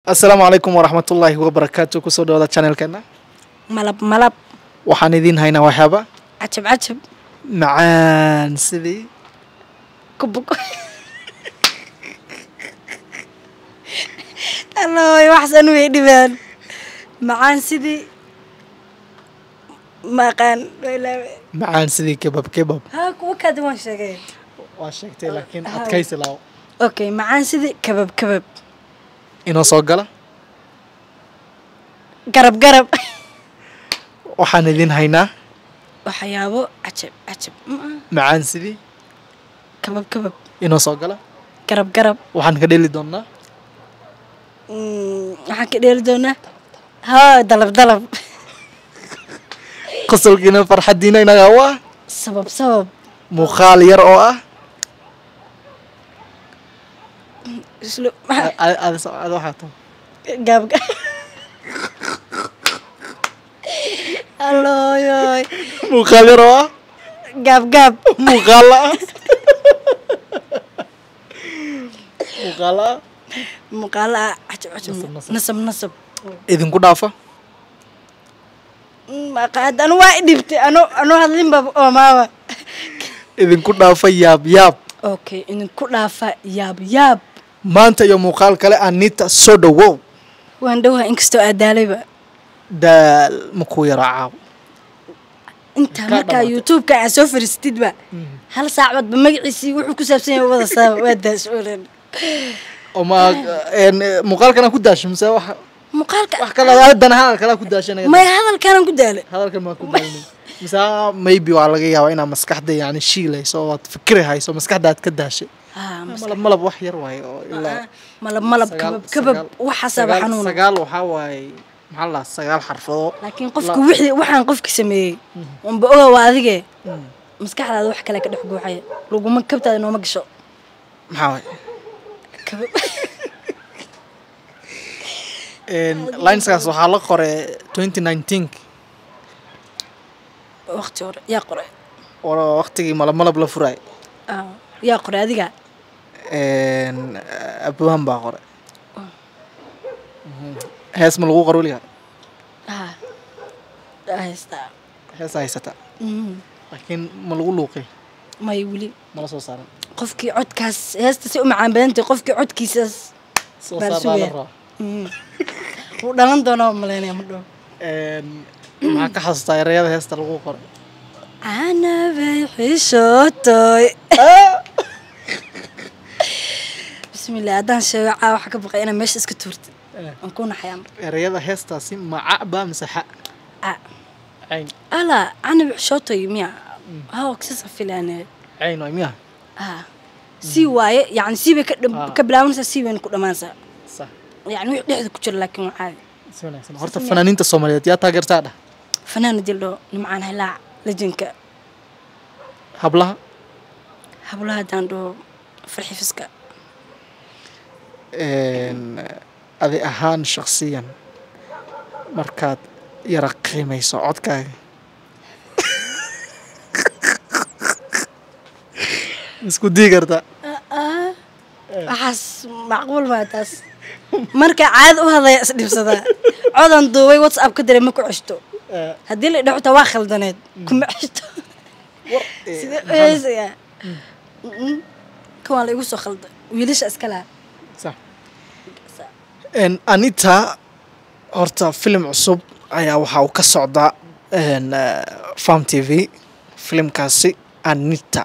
asalaamu calaykum waraxmatullaahi wabarakaatu kusoo dhawaada channelkeena malab malab waxaan idiin haynaa waxyaaba cajab cajab macaan sidii kubuk alloy waxsan way dhibaan macaan sidii maqaan ilaawe macaan sidii kebab kebab haa kuwa kaadi waan sheegay waa sheegtay laakiin Haa. adkaysi laaw okay macaan sidii kabab kabab inoo soo gala garab garab waxaan idiin haynaa waxyaabo cajab cajab Mm, macaan sidii kabab kabab inoo soo gala garab garab waxaan ka dheli doonaa Mm, waxaan ka dheeli doonaa haa dalab dalab qosolkiina farxadiina inaga u ah sabab sabab muuqaal yar oo ah islo a- a- aad aad waxaa tahay gaab alloyoy muuqaal yar oo ah gaab gaab muuqaala ah muuqaala ah muuqaalo ah cajab cajab Nasab, nasab. nasab nasab idinku dhaafa maqaad anu waa i dhibtay anu anu hadlinba oomaaba idinku dhaafa yaab yaab okay idinku dhaafa yaab yaab maanta iyo muuqaal kale anita soo dhowow waan dhowaa inkastoo aadaalayba daal ma kuu yaro caaw intaa Kaa markaa dhamaatay. youtube-ka aa soo fariistidba hal saacadba magaciisii wuxuu ku saabsan yahay wada saaba waa daas-oolan oo ma een, muuqaalkana ku daasho mise wax muuqaalka wax kale haddana hadal kala ku daashanaya maya hadalkaanan ku daala hadalkan maa ku daalin mise maybe waa laga yaabaa inaad maskaxda yani shiilayso oo aad fikri hayso maskaxda aad ka daashay haa mas- malab malab wax yar waaye oo ilaa malab malab sagaal- kabab kabab sagaal- waxaasaaba sagaal- xanuuna sagaal waxaa waaye maxaa la dhahaa sagaal xarfado laakiin qofka wixii waxaan qofki sameeyey wanba oga waa adige maskaxdaada wax kale ka dhex guuxaya laguma kabtaada nooma gasho maxaa waaye kabab lineskaas waxaa la qoray twenty nineteen waqti hore yaa qoray oo waqtigii malab malab la furaay Ah, yaa qoray adiga abwaan baa qoray hees ma lagu qor weligaa Ah, aa haystaa heesa haysata Mhm. laakiin ma lagu luuqay may weli mala soo saaran qofkii codkaas heesta si u macaan badantay qofkii codkiisaas soo Baan saar baa la sugaya. rabaa Mhm. wuu dhalan doonaa malaynaya ma dhow maxaa ka xasuustaa erayada heesta lagu qoray canabay xishootoy bismillah haddaan sheego caa waxaa ka baqay inaa meesha iska tuurtid aan ku naxayaa marka erayada heestaasi maca baa mise xa Ah, cayn ala canabay xishootoy miya haw sisa filaane cayn waay miya ah sii waaye yani sii bay ka dham- Ah. ka bilaabanaysaa sii bayna ku dhammaanaysaa sax yani wixii dhexda ku jira laakiin waa caadi si wanaagsan horta fanaaniinta soomaaliyeed yaa taageertaa dhah fanaana dildho nimcaan hilaac lejinka hablaha hablaha haddaan dhaho farxifiska adi ahaan shaksiyan markaad yara qiimayso codkaaga isku dii kartaa waxaas macquul maa taas marka caada u hadlaya isdhibsadaa codan duubay whatsapp ka diray ma ku ceshto haddii la idhaho xitaa waa khaldaneed kuma ceshto sidee u heesayaa Mm-mm. kan waa la igu soo khalday wiilasha iska laha sax En, anita horta filim cusub ayaa waxa uu ka socdaa en, eh, farm t v filimkaasi anita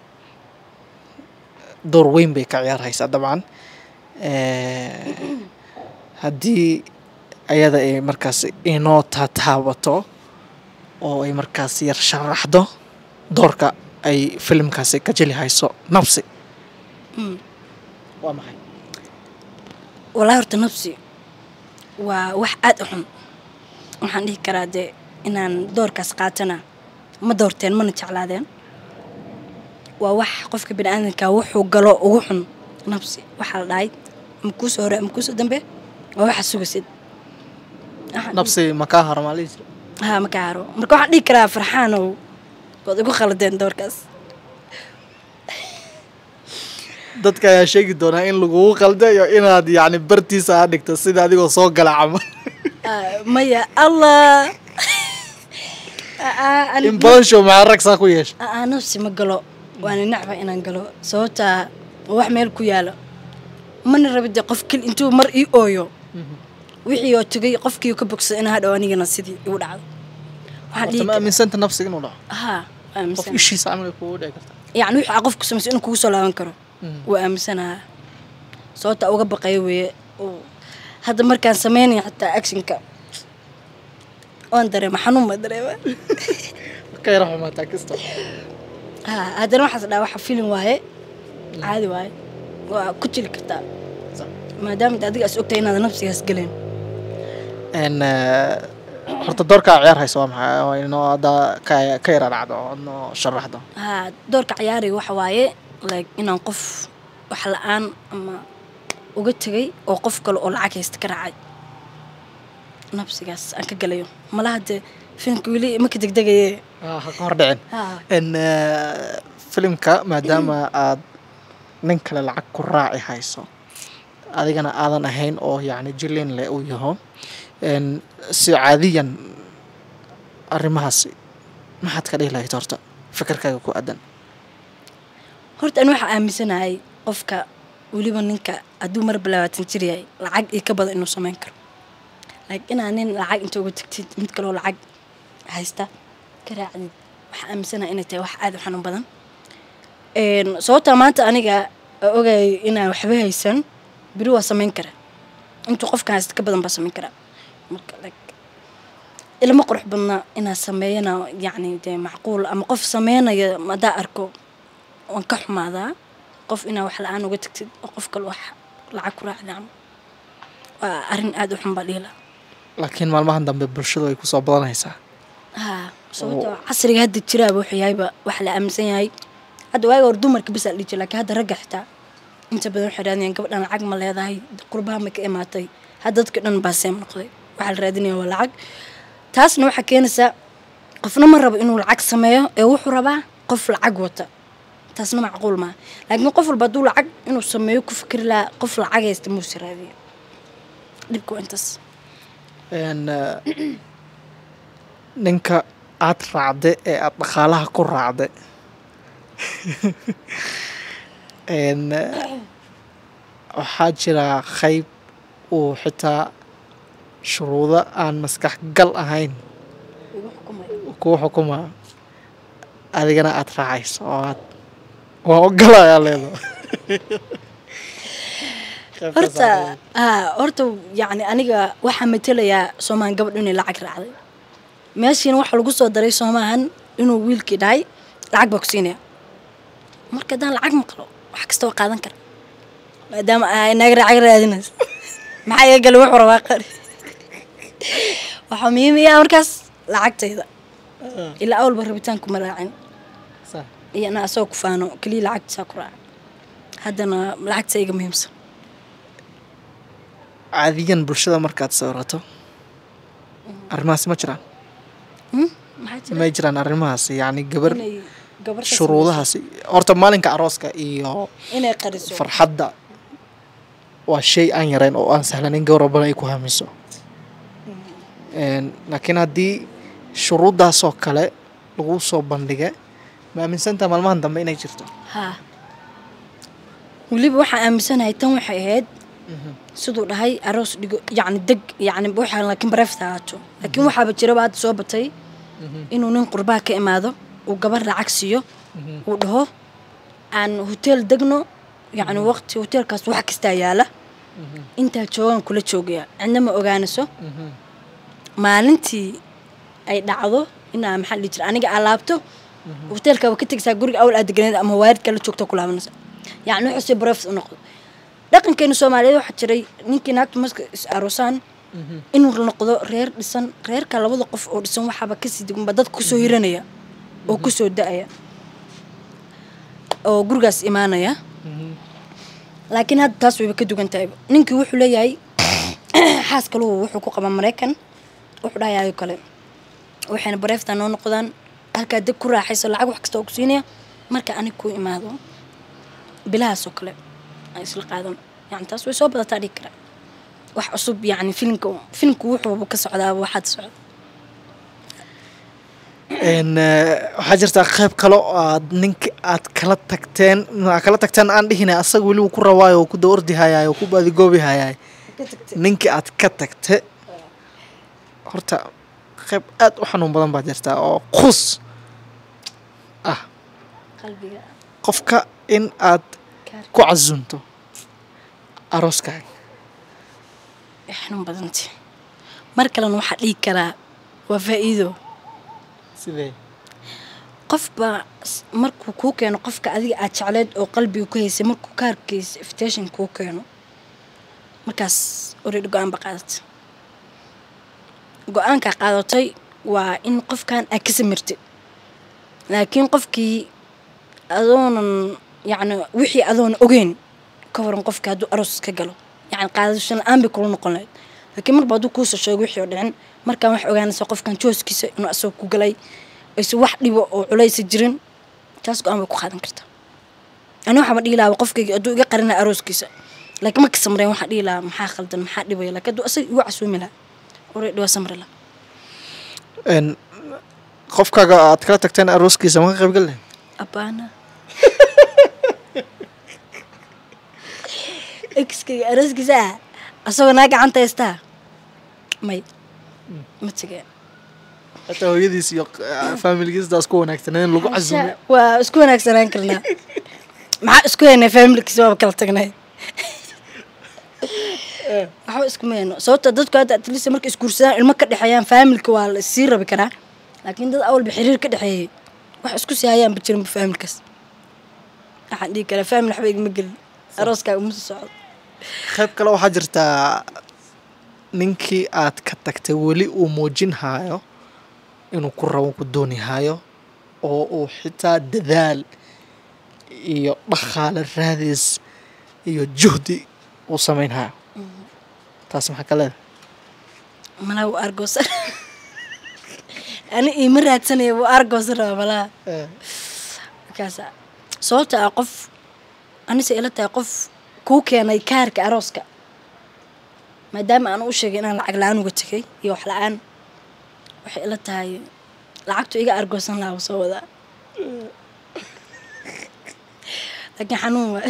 door weyn bay ka ciyaarhaysaa dabcan Eh, haddii ayada ay markaas inoo taataabato oo ay markaas yar sharaxdo doorka ay filimkaasi ka jeli hayso nafsi Mm. waa maxay walaa horta nafsi waa wax aad u xun waxaan dhihi karaa dee inaan doorkaas qaatana ma doorteen mana jeclaadeen waa wax qofka bini aadamka wuxuu galo ugu xun nafsi waxaa la dhahay ama kuusoo hore ama kuusoo dambe waa waxa sugaysid Waxaan nafsi makaa harmaaliis dhihi- haa ma ka haro marka waxaan dhihi karaa farxaanow waad igu khaladeen doorkaas dadka ayaa sheegi doonaa in lagugu qaldayo inaad yacni bartiisa aa dhigto sida adigoo soo gala camal Ah, maya allah Ah, ah, ani- in badan show maxaa rag saa ku yeesha Ah, ah, nafsi ma galo waana nacba inaan galo sababtaa waa wax meel ku yaalo mana rabi dee qof keli intuu mar ii ooyo wixii oo tegay qofkii ka bogsada inaa hadhow anigana sidii igu dhacdo waxaan horta dhihi ma karaa aaminsanta nafsiga inuu dhaco haa waa qof aaminsan ishiisa camal ay kugu dhici kartaa yacni wixii aa qofku samayso inuu kugu soo laaban karo waa aaminsanaha sababta uga baqaya weeye oo hadda markaan sameynaya xataa actionka waan dareema xanuun baa dareema ka yara xumaataa kasta haa haddana waxaas dhaa waxa filin waaye caadi waaye waa ku jili kartaa maadaama de adiga as ogtahay inaad nafsigaas galeen n horta doorkaa ciyaar hayso waa maxay oo inoo hadda ka ka yara dhacdo oo noo sharaxdo haa doorka ciyaariga waxa waaye like inaan qof wax la-aan ama uga tegay oo qof kale oo lacag haysta ka raacay nafsigaas aan ka galayo malaha dee filimka weli maka degdegaye ha ka hor dhicin haa n filimka maadaama aad nin kale lacag ku raaci hayso adigana aadan ahayn oo yacni jilin leh uu yaho n si caadiyan arrimahaasi maxaad ka dhihi lahayd horta fikirkaaga ku aadan horta ani waxaa aaminsanahay qofka weliba ninka hadduu mar bilabaatan jir yahay lacag iyo ka badan inuu samayn karo like inaa nin lacag inta uga tagtid mid kaloo lacag haysta ka raacdid waxaa aaminsanahay inay tahay wax aada u xanuun badan Een, sababtaa maanta aniga aa ogayay inaan waxba haysan beri waa samayn kara intuu qofkan haysta ka badan baa samayn karaa marka like ilma qurux badna inaa sameeyana yacni dee macquul ama qof sameynaya madaa arko waan ka xumaadaa qof inaa wax la-aan uga tagtid oo qof kale wax lacag ku raacda ama waa arrin aada u xun baa dhihi lahaa laakiin maalmahan dambe bulshadu ay kusoo badanaysaa haa sababtoo casriga hadda jiraaba wuxuu yahayba wax la aaminsan yahay hadda waaga hor dumarka bas aa dhihi jira laakiin hadda ragga xitaa inta badan waxay raadinayaan gabadhan lacag ma leedahay qurbaha ma ka imaatay hadda dadka dhan baa seem noqday waxaa la raadinaya waa lacag taasna waxaa keenaysaa qofna ma rabo inuu lacag sameeyo ee wuxuu rabaa qof lacag wata taasna macquul maaha laakiin qof walba hadduu lacag inuu sameeyo ku fikri lahaa qof lacag haysta muuse raadiyo dhibka waa intaas n ninka aad raacde ee aada dhaqaalaha ku raacde n waxaa jira qayb uu xitaa shuruudo aan maskax gal ahayn ugu xukumaya kuu xukumaa adigana aada raacayso oo aad waa ogolayaa leedo horta haa horta yacni aniga waxaa matelayaa soomahan gabadh inay lacag raacday meeshiina waxaa lagu soo daray soomahan inuu wiilkii dhahay lacag baa ku siinaya marka haddaan lacag maqlo wax kasta waa qaadan kara maadaama ay naag lacag raadinayso maxaa iga gala wuxuu rabaa qari waxaa muhiimaya markaas lacagtayda ilaa awalba rabitaanku ma raacin iyo ana asagoo ku faano keliya lacagtisaa ku raaca haddana lacagta iga muhiimsan caadiyan bulshada markaad sawirato arrimahaasi ma jiraan Hmm? maxaa jira may jiraan arrimahaasi yacni gabar inay gabar ka shuruudahaasi horta maalinka arooska iyo samayso, inay qariso farxadda waa shay aan yarayn oo aan sahlanin gabar walbana ay ku hamiso Een, laakiin haddii shuruuddaasoo kale lagu soo bandhiga ma aaminsantaha maalmahan dambe inay jirto haa weliba waxaan aaminsanahay tan waxay ahayd siduu dhahay aroos dhigo yacni deg yacni waxaa laakiin bareefta ahaato laakiin waxaaba jiraba hadda soo batay inuu nin qurbaha ka imaado uu gabar lacag siiyo uu dhaho aan hoteel degno yacni waqti hoteelkaas wax kastaa yaala intaa joogaan kula joogaya cidna ma ogaanayso maalintii ay dhacdo inaa maxaa la dhihi jira aniga aa laabto hoteelka waa ka tegaysaa guriga awal aad deganeed ama waaridka la joogto ku laabanaysa yacni wuxuu si barefs u noqdo dhaqankeena soomaaliyeed waxaa jiray ninkii naagtu marka is aroosaan inuu noqdo reer dhisan reerka labada qof oo dhisan waxaaba kasii degunba dadka kusoo hiranaya oo kusoo da-aya oo gurigaas imaanaya laakiin hadda taas wayba ka dugan tahay ninkii wuxuu leeyahay xaas kaluhu wuxuu ku qabaa maraykan wuxuu dhahayayo kale waxayna bareefta noo noqdaan halkaa deg ku raaxayso lacag wax kasta oo ku siinaya marka anig ku imaado bilahaas oo kale aan isla qaadano yani taas way soo badataa dhigi karaa wax cusub yani filimka filimka wuxuuba ka socdaaba waxaad socda Een, eh, waxaa jirtaa qayb kale oo aad ninka aad kala tagteen aad kala tagteen aan dhihina asaga weli uu ku rawaayo oo ku daordi hayaay oo ku baadigoobi hayaay ninkii aad ka tagte horta qayb aad u xanuun badan baa jirtaa oo qus ah qalbiga qofka in aad ku casunto arooskaaga way xanuun badantay mar kalena waxaa dhigi karaa waa faa'iido sidee qofba s- markuu kuu keeno qofka adiga aad jecleed oo qalbiga ku haysay markuu kaarkiisa invitation kuu keeno markaas already go-aan ba qaadatay go-aankaa qaadatay waa in qofkan aad ka samirtid laakiin qofkii adoonan yacni wixii adoona ogeyn ka waran qofka hadduu aroos ka galo yacni qaadasho la-aan bay kula noqon lahayd laakiin marba hadduu kuusoo sheego wixii oo dhicin markaan wax ogaanaysa qofkan jooskiisa inuu asagoo ku galay aysan wax dhibo oo culaysa jirin taas go-aan bay ku qaadan kartaa ani waxaaba dhihi lahaa qofkayga hadduu iga qarinaya arooskiisa laakiin marka samreen waxaa dhihi lahaa maxaa khaldan maxaa dhibaya laakiin hadduu asaga igu casuumi lahaa already waa samri lahaa Een, qofkaaga aad kala tagteen arooskiisa ma ka qayb gal lahayd abaana exkayga arooskiisa ah asagoo naa gacanta haystaa may ma tegeen hataa hooyadiis iyo eh, faamiligiisdaas ku wanaagsaneen lagu casuumay waa isku wanaagsanaan karnaa maxaa isku haynay faamilkiisa waaba kala tagnay waxba iskuma hayno sababta dadku hadda atlista markay isguursadaan ilmo ka dhexeeyaan faamilka waa la sii rabi karaa laakiin dad awalba xiriir ka dhexeeyay wax isku sii hayaanba jirinba faamilkaas waxaan dhihi karaa faamil waxba igama gelin arooskaaga uma soo socdo qayb kale waxaa jirtaa ninkii aad ka tagtay weli uu muujin haayo inuu ku rabo ku dooni haayo oo uu xitaa dadaal iyo dhaqaale raadis iyo juhdi uu samayn hayo taas maxaa ka leedahay malaa wuu argoosan ani iima raadsanaya wuu argoosan rabaa malaha markaasa sababta ah qof anise ila tahay qof kuu keenay kaarka arooska maadaama aan u sheegay inaan lacag la-aan uga tegay iyo wax la-aan waxay ila tahay lacagtu iga argoosan lahaa wuu soo wadaa laakiin xanuun waa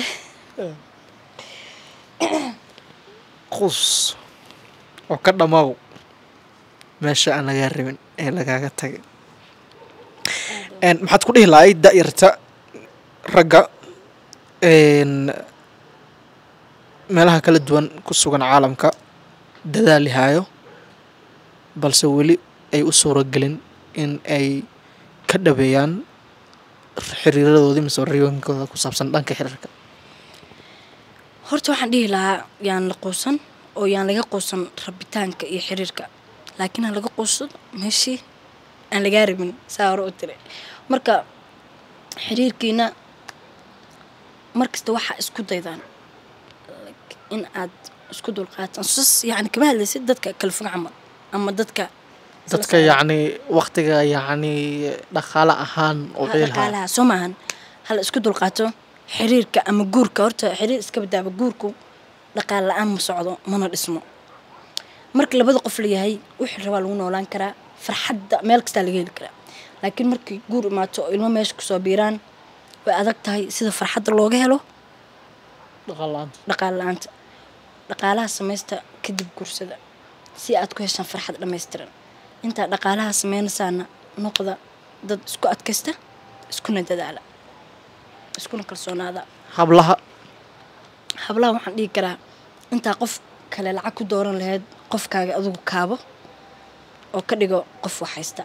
qus oo ka dhamaaw meesha aan lagaa rabin ee lagaaga tagay Een, maxaad ku dhihi lahayd da'yarta ragga een, meelaha kala duwan ku sugan caalamka dadaali haayo balse weli ay u suuragelin in ay ka dhabeeyaan xiriiradoodii mise riyooyinkooda ku saabsan dhanka xiriirka horta waxaan dhihi lahaa yaan la quusan oo yaan laga quusan rabitaanka iyo xiriirka laakiin ha laga quusado meeshii aan lagaa rabin saa hore u tiri marka xiriirkiina markasta waxaa isku daydaan like, in aad isku dulqaataan sus yani kama hadlaysid dadka kala fog camal ama dadka dadka yacni waktiga yacni dhaqaale ahaan oo ciilha dhaqaalaha soo maahan hala isku dulqaato xiriirka ama guurka horta xiriir iska badaaba guurku dhaqaal la-aan ma socdo mana dhismo marka labada qof la yahay wixii rabaa lagu noolaan karaa farxadda meel kastaa laga heli karaa laakiin markii guur imaato oo ilmo meesha kusoo biiraan way adag tahay sida farxadda looga helo dhaqaale la'aanta dhaqaal la-aanta dhaqaalaha samaysta kadib guursada si aad ku heshaan farxad dhammaystiran intaa dhaqaalaha sameynaysaana noqda dad isku adkaysta iskuna dadaala iskuna kalsoonaada hablaha hablaha waxaan dhihi karaa intaa qof kale lacag ku dooran lahayd qofkaaga adigu kaabo oo ka dhigo qof wax haysta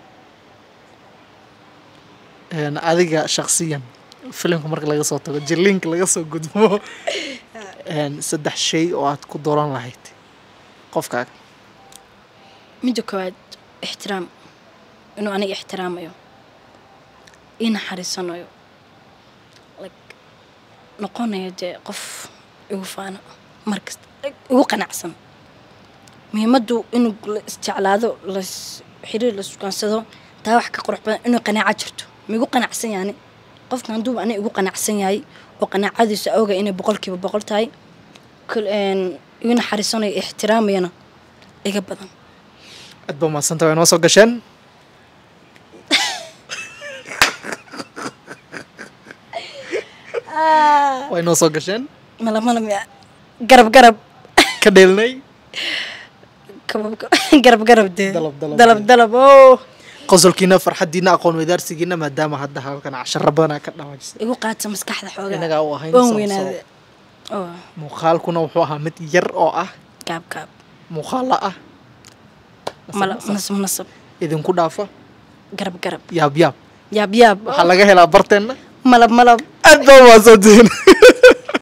een, adiga shakhsiyan filimka marka laga soo tago jiliinka laga soo gudbo een, saddex shay oo aad ku dooran lahayd qofkaaga midda koowaad ixtiraam inuu aniga ixtiraamayo ii naxariisanayo like noqonayo dee qof igu faano markasta igu qanacsan muhiimaddu inuu la isjeclaado las xiriir la sugaansado taa wax ka qurux badan inuu qanaaco jirto ma igu qanacsan yaani qofkan hadduuba aniga igu qanacsan yahay oo qanaacadiisa oga inay boqolkiiba boqol tahay kul- een, igu naxariisanayo ixtiraamayana iga badan aad baa mahadsanta waa inoo soo gasheen waa inoo soo gasheen malab malab ya garab garab ka dheelnay kabab garab garab dee Dalab, dalab. dalab dalab oo qosolkiina farxadiina aqoon wadaarsigiina maadaama hadda halkan casharo badanaa ka dhawaajisay igu qaata maskaxda xoogaa inagaa u ahayn oon sabab- weynaade sabab. oo muuqaalkuna wuxuu ahaa mid yar oo ah gaab gaab muuqaalo ah malab nasab nasab idinku dhaafa garab garab yaab yaab yaab yaab waxaa laga helaa barteenna malab malab aad baa mahadsantihiin